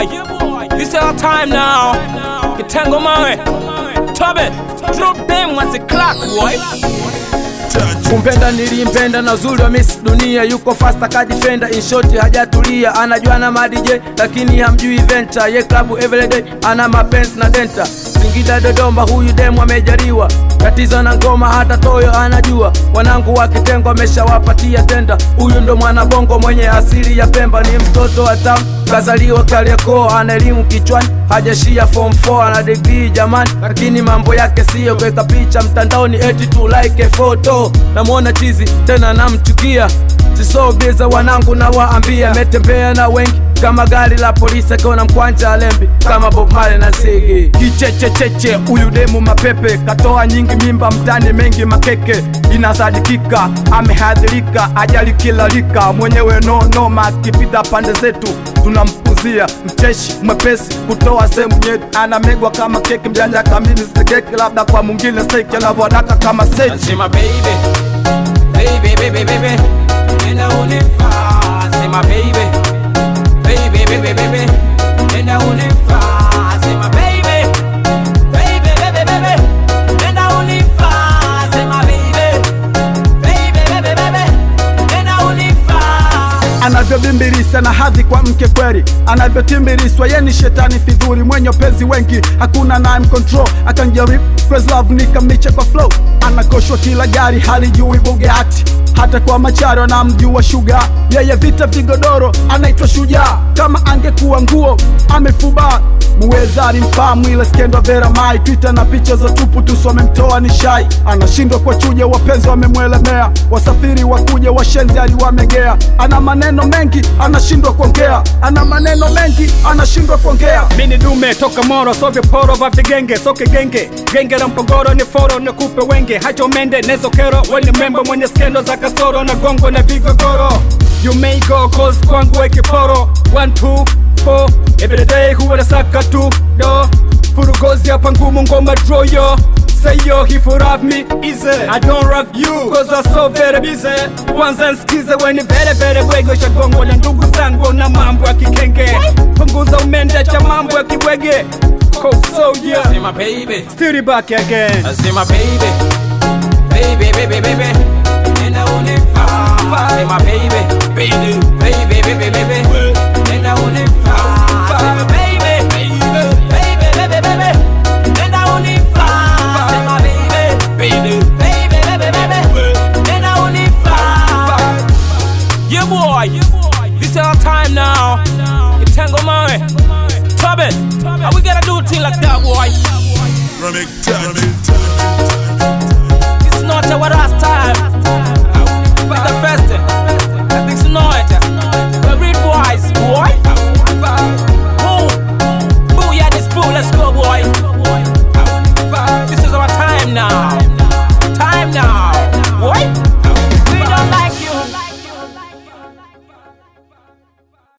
boy. This is our time now. Kitengo mawe. Tobe. Drop them once the clock, boy. kumpenda nilimpenda na uzuri wa Miss Dunia, yuko fasta kadifenda, in short hajatulia, anajua na ma DJ lakini hamjui venta, ye klabu everyday ana mapenzi na denta. Singida Dodoma, huyu demu amejaliwa, tatizo na ngoma hata toyo anajua. Wanangu wa kitengo ameshawapatia tenda, huyu ndo mwana bongo mwenye asili ya Pemba, ni mtoto wa tamu kazaliwa Kariakoo, ana elimu kichwani, hajashia form 4 ana degree jamani, lakini mambo yake siyo kuweka picha mtandaoni eti tu like a photo. Namwona chizi tena namchukia, sisobeza wanangu na waambia, ametembea na wengi kama gari la polisi akiona mkwanja alembi kama Bob Marley na Ziggy. kichechecheche huyu demu mapepe katoa nyingi mimba mtani mengi makeke inasadikika amehadhirika ajali kila lika mwenyewe no noma akipita pande zetu tunampuzia mcheshi mwepesi kutoa sehemu nyeti anamegwa kama keki mjanja kamili sekeki labda kwa mwingine seki anavyodaka kama seki Say my baby. Baby, baby, baby. And I only fast. Say my baby. Baby, baby, baby. And I only fast. Say my baby. Baby, baby, baby. And I only fast. Say my baby. Baby, baby, baby. And I only fast. anavyobimbirisha na hadhi kwa mke kweli, anavyotimbiriswa ye ni shetani fidhuri, mwenye penzi wengi, hakuna naye mcontrol, akanjaribu Questlove nikamiche kwa flow, anakoshwa kila gari, halijui Bugatti hata kwa macharo na mjua shuga, yeye vita vigodoro, anaitwa shujaa. Kama angekuwa nguo amefuba muweza alimfahamu ile skendo Vera Mai, Twitter na picha za tupu tusome mtoa ni shai, anashindwa kwa chuja, wapenzi wamemwelemea, wasafiri wakuja, washenzi aliwamegea, ana maneno mengi anashindwa kuongea, ana maneno mengi anashindwa kuongea. mini dume toka moro sovyo poro va vigenge soke genge genge la mpogoro ni foro ni kupe wenge hacho mende nezo kero weni membo mwenye skendo za kasoro na gongo na vigogoro you may go cause kwangu wekiporo 1 2 4 every day huwa nasaka tu do furugozi hapa ngumu ngoma draw yo Say yo, if you love me, easy I don't love you, cause I'm so very busy Kwanza nsikize weni vere vere bwege Shagongo na ndugu zangu na mambo ya kikenge Punguza umende cha mambo ya kibwege Cold so Say yeah my baby. Still back again I say my baby. Baby, baby, baby. And I only fast. Say my baby. Baby, baby, baby, baby. And I only fast. Say my baby. Baby, baby, baby. And I only fast. Say my baby. Baby, baby, baby, baby. And I only fast. Yeah, boy. This is our time now. Kitengo mawe. Tobe. How we gotta do a thing like that, boy? This is not our last time. It's the first thing. I think it's not. The real boys, boy. Boo. Boo, yeah, this boo. Let's go, boy. This is our time now.